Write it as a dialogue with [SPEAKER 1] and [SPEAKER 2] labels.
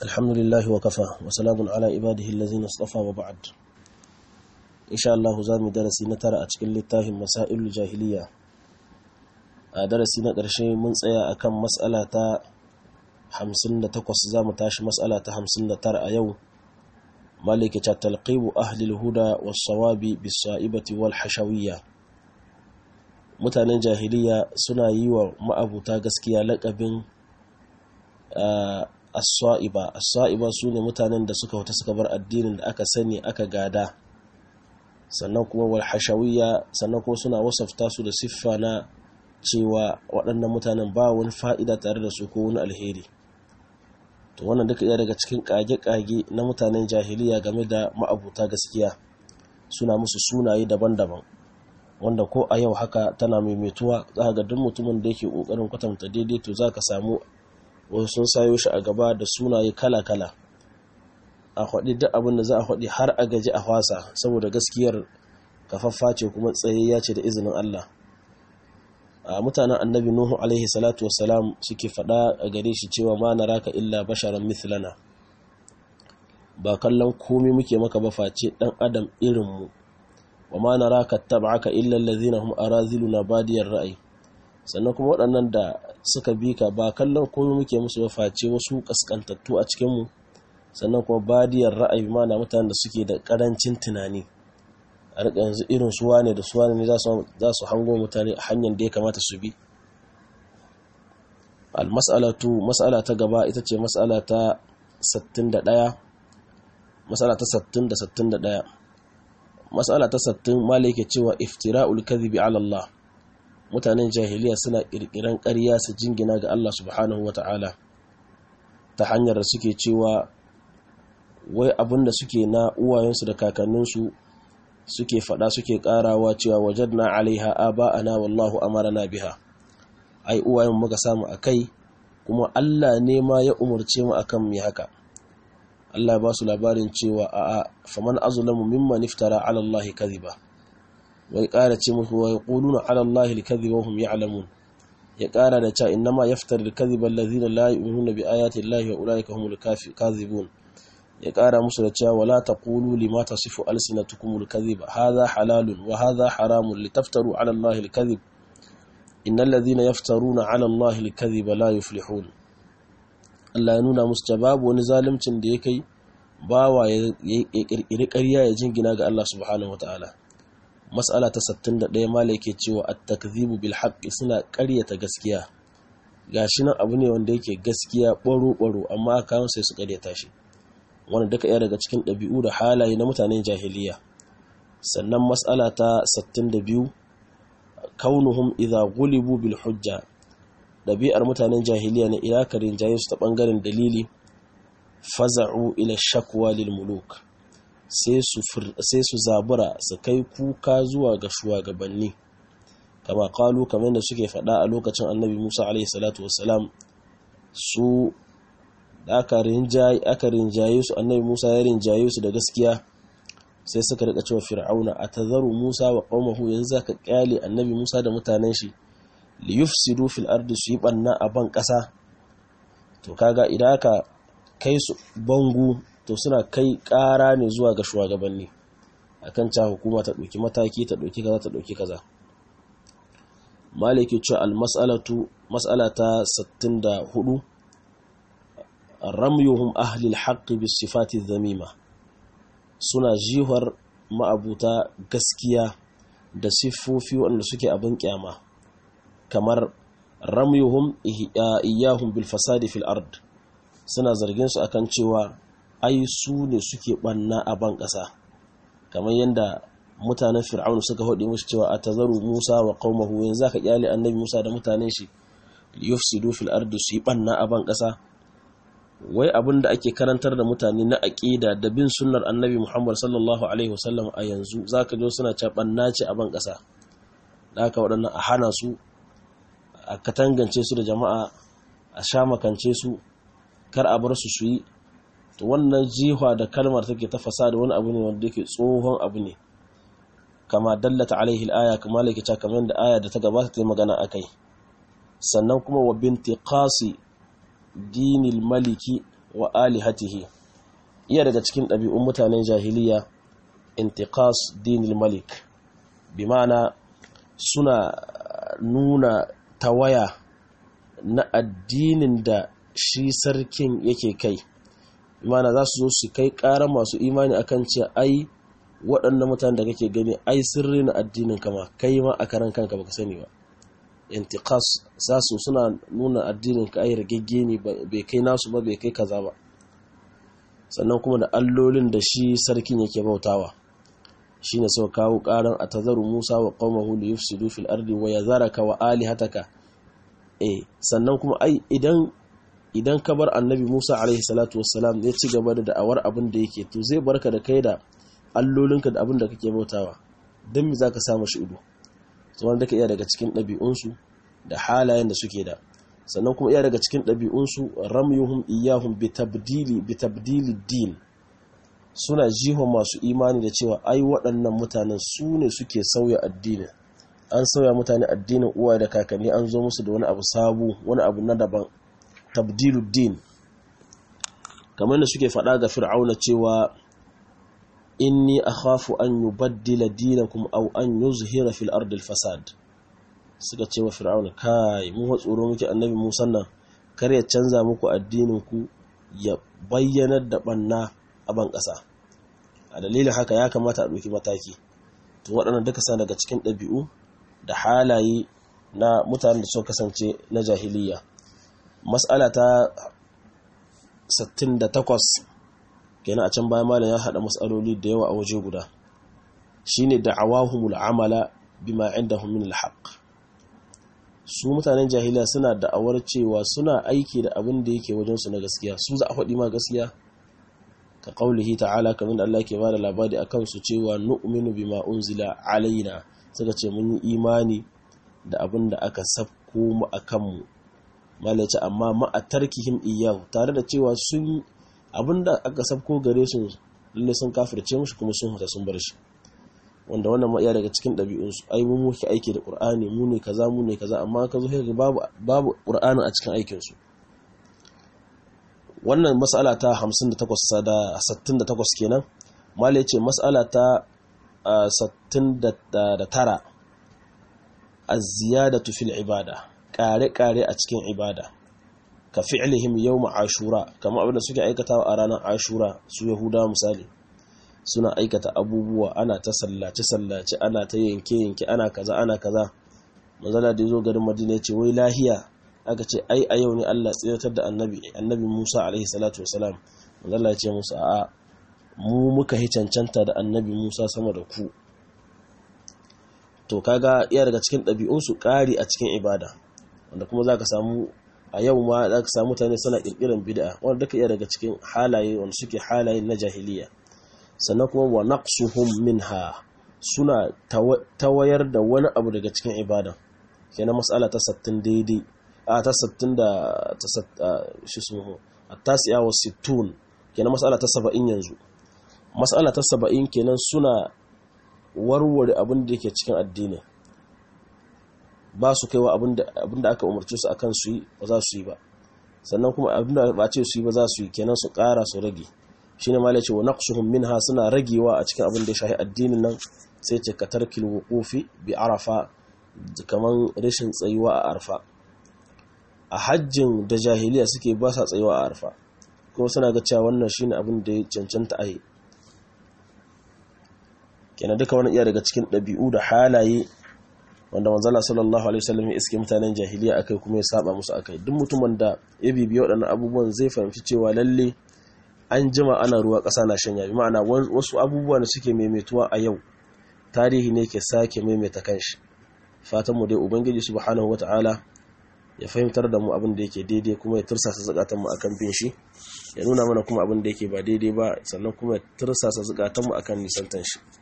[SPEAKER 1] الحمد لله وكفى وسلام على عباده الذين اصطفى وبعد إن شاء الله زامي درسي نترى أتكل للتاهم مسائل الجاهلية درسي نقرشي من سيا أكم مسألة hamsin da takwas za mu tashi matsala ta hamsin da tara a yau maliki ta talqibu ahlil huda was sawabi bis sa'ibati wal hashawiyya mutanen jahiliya suna yi wa ma'abuta gaskiya laƙabin as-sa'iba as-sa'iba sune mutanen da suka huta suka bar addinin da aka sani aka gada sannan kuma wal hashawiyya sannan kuma suna wasafta su da siffa na cewa waɗannan mutanen ba wani fa'ida tare da su ko wani alheri to wannan duka iya daga cikin kage-kage na mutanen jahiliya game da ma'abuta gaskiya suna musu sunaye daban-daban wanda ko a yau haka tana maimaituwa za ga duk mutumin da yake kokarin kwatanta daidai to za ka samu wasu sun sayo shi a gaba da sunaye kala-kala a haɗi duk abin da za a haɗi har a gaji a fasa saboda gaskiyar kafaffa ce kuma tsayayya ce da izinin Allah a mutanen annabi nuhu alaihi salatu wassalam suke fada a gare shi cewa ma naraka illa basharan mithlana ba kallon komai muke maka ba face dan adam irinmu wa ma naraka tab'aka illa allazina hum araziluna badiyar ra'ayi sannan kuma waɗannan da suka bi ka ba kallon komai muke musu ba face wasu kaskantattu a cikin mu sannan kuma badiyar ra'ayi mana mutanen da suke da karancin tunani a rika yanzu irin suwa ne da suwa ne za su hango mutane a hanyar da ya kamata su bi almas'alatu mas'ala ta gaba ita ce mas'ala ta 61 mas'ala ta 60 da 61 mas'ala ta 60 mala yake cewa iftira'ul kadhibi ala Allah mutanen jahiliya suna kirkiran ƙarya su jingina ga Allah subhanahu wata'ala ta hanyar da suke cewa wai abinda suke na uwayensu da kakanninsu suke fada suke karawa cewa wajadna alaiha aba'ana wallahu amarna biha ai uwayen muka samu akai kuma Allah ne ma ya umurce mu akan mu haka Allah ba su labarin cewa a'a faman azlamu mimman iftara ala Allah kadhiba wai kara ce musu wai quluna ala Allah alkadhiba wa hum ya'lamun ya kara da cewa innama yaftaru alkadhiba alladhina la yu'minuna bi ayati Allah wa ulaika humul kadhibun ya ƙara musu da cewa wala taqulu lima tasifu alsinatukum alkadhib hadha halalun wa hadha haramun litaftaru ala allahi alkadhib innal ladhina yaftaruna ala allahi alkadhib la yuflihun Allah ya nuna musu babu wani zalimcin da ya kai bawa ya kirkiri ƙarya ya jingina ga Allah subhanahu wataala mas'ala ta 61 malai ke cewa at-takdhibu bil haqqi suna ƙaryata gaskiya gashi nan abu ne wanda yake gaskiya baro baro amma aka sai su ƙaryata shi wanda duka iya daga cikin ɗabi'u da halaye na mutanen jahiliya sannan matsala ta 62 kaunuhum idha gulibu bil hujja ɗabi'ar mutanen jahiliya ne ila karin jaye su ta ɓangaren dalili faza'u ila shakwa lil muluk sai su zabura su kai kuka zuwa ga shugabanni kama kalu kamar da suke faɗa a lokacin annabi musa alaihi salatu wassalam su da aka rinjaye su annabi Musa ya rinjaye su da gaskiya sai suka rika cewa fir'auna atazaru Musa wa qaumahu yanzu ka kyale annabi Musa da mutanen shi li yufsidu fil ardi su yi banna a ban kasa to kaga idan aka kai su bangu to suna kai kara ne zuwa ga shugabanni akan ta hukuma ta dauki mataki ta dauki kaza ta dauki kaza maliki cewa al mas'alatu mas'alata 64 ramyuhum ahlil haqqi bis sifati dhamima suna jihar ma'abuta gaskiya da siffofi wanda suke abin kyama kamar ramyuhum iyahum bil fasadi fil ard suna zargin su akan cewa ai su ne suke banna a ban kasa kamar yadda mutanen fir'aun suka hodi musu cewa atazaru musa wa qaumahu yanzu ka kyale annabi musa da mutanen shi yufsidu fil ardi su yi banna a ban kasa wai abin da ake karantar da mutane na aƙida da bin sunnar annabi Muhammad sallallahu Alaihi wasallam a yanzu za ka jo suna caɓanna ce a ban ƙasa da aka waɗannan a hana su a katangance su da jama'a a sha makance su kar a bar su su yi to wannan jihwa da kalmar take ta fasa da wani abu ne wanda yake tsohon abu ne kama dallata alaihi al'aya kama laikita kamar da aya da ta gabata ta yi magana a kai sannan kuma wa binti qasi dinil maliki wa alihatihi iya daga cikin ɗabi'un mutanen jahiliya intiqas dinil malik bi ma'ana suna nuna tawaya na addinin da shi sarkin yake kai imana za su zo su kai ƙara masu imani akan ce ai waɗannan mutane da kake gani ai sirri na addinin kama kai ma a karan kanka baka sani ba intiqas za su suna nuna addinin ka ai ragegge ne bai kai nasu ba bai kai kaza ba sannan kuma da allolin da shi sarkin yake bautawa shine sau kawo ƙaran a tazaru musa wa qaumahu li yufsidu fil ardi wa yazaraka wa alihataka eh sannan kuma ai idan idan ka bar annabi Musa alaihi salatu wassalam ya ci gaba da da'awar abin da yake to zai barka da kai da allolinka da abin da kake bautawa don me zaka samu shi ido to wanda ka iya daga cikin ɗabi'unsu da halayen da suke da sannan kuma iya daga cikin ɗabi'unsu ramyuhum iyahum bi tabdili bi tabdili din suna jihon masu imani da cewa ai waɗannan mutanen su ne suke sauya addinin an sauya mutane addinin uwa da kakanni an zo musu da wani abu sabu wani abu na daban tabdiluddin kamar da suke faɗa ga fir'auna cewa inni akhafu an yubaddila dinakum aw an yuzhira fil ardi fasad suka ce wa fir'auna kai mu tsoro muke annabi Musa nan kar ya canza muku addinin ku ya bayyanar da banna a ban ƙasa a dalilin haka ya kamata a ɗauki mataki to waɗannan duka sa daga cikin ɗabi'u da halaye na mutanen da suka kasance na jahiliya mas'ala ta 68 kenan a can bayan malam ya hada mas'aloli da yawa a waje guda shine da'awahumul amala bima indahum min alhaq su mutanen jahiliya suna da'awar cewa suna aiki da abin da yake wajen su na gaskiya su za a faɗi ma gaskiya ka qaulihi ta'ala kamar da Allah ke bada labari akan su cewa nu'minu bima unzila alaina suka ce mun yi imani da abin da aka sabko mu akan mu malaci amma ma'a tarkihim iyahu tare da cewa sun abinda aka sabko gare su lalle sun kafirce mushi kuma sun huta sun bar shi wanda wannan ma iya daga cikin ɗabi'unsu ai mu muke aiki da qur'ani mu ne kaza mu ne kaza amma ka zo ga babu babu qur'anin a cikin aikin su wannan mas'ala ta 58 da 68 kenan malai ce mas'ala ta 69 az-ziyadatu fil ibada kare-kare a cikin ibada ka fi'lihim yawm ashura kamar abinda suke aikatawa a ranar ashura su yahuda misali suna aikata abubuwa ana ta sallace sallace ana ta yanke yanke ana kaza ana kaza manzala da yazo garin madina ce wai lahiya aka ce ai a yau ne Allah tsiratar da annabi annabi Musa alaihi salatu wasalam manzala ya ce musu a'a mu muka hi cancanta da annabi Musa sama da ku to kaga iya daga cikin ɗabi'unsu ƙari a cikin ibada wanda kuma za ka samu a yau ma za ka samu mutane suna ƙirƙirar bid'a wanda duka iya daga cikin halaye wanda suke halaye na jahiliya sannan kuma wa naqsuhum minha suna tawayar da wani abu daga cikin ibada kenan mas'ala ta 60 daidai a ta 60 da ta shi sumu at-tasi'a wa 60 kenan mas'ala ta 70 yanzu mas'ala ta 70 kenan suna warware abin da yake cikin addini ba su kaiwa abin da aka umarce su akan su yi ba za su yi ba sannan kuma abin da ba ce su yi ba za su yi kenan su ƙara su rage shine ma ce wa naqsuhum minha suna ragewa a cikin abin da ya shahi addinin nan sai ce ka tarkil wuqufi bi arafa kaman rashin tsayuwa a arfa a hajjin da jahiliya suke ba sa tsayuwa a arfa kuma suna ga cewa wannan shine abin da ya cancanta a yi kenan duka wani iya daga cikin ɗabi'u da halaye wanda manzala sallallahu alaihi wasallam ya iske mutanen jahiliya akai kuma ya saba musu akai duk mutumin da ya bibiya waɗannan abubuwan zai fahimci cewa lalle an jima ana ruwa ƙasa na shanya bi ma'ana wasu abubuwa da suke maimaituwa a yau tarihi ne ke sake maimaita kanshi fatan mu dai ubangiji subhanahu wata'ala ya fahimtar da mu abin da yake daidai kuma ya tursasa zakatan mu akan bin shi ya nuna mana kuma abin da yake ba daidai ba sannan kuma ya tursasa zakatan mu akan nisantan shi